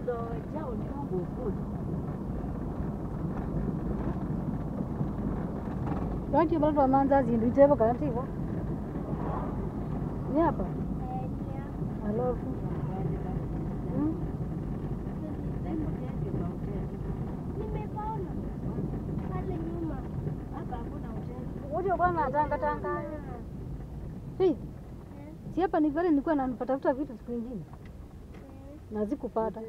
ndo chao ni Mungu kule. Rangi bado wamanza zindu itebo kanativo. Ni hapa. Alafu. Mm. Nimepaona pale nyuma. Hapa hakuna hoteli. Wote bwana tanga tanga. Hii. Si hapa ni vile nilikuwa nanipatafuta vitu siku nyingine. Na zikupata.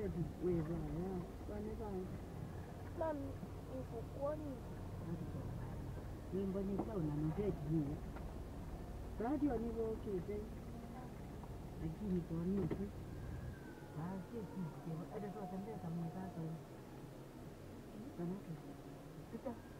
Mami, ufukoni. Wimbo ni sauna noteti hiyo. Radio nilokeze. Lakini kwa nini tu? Basi sisi hata tuwatembea kama sasa. Sana tu. Sasa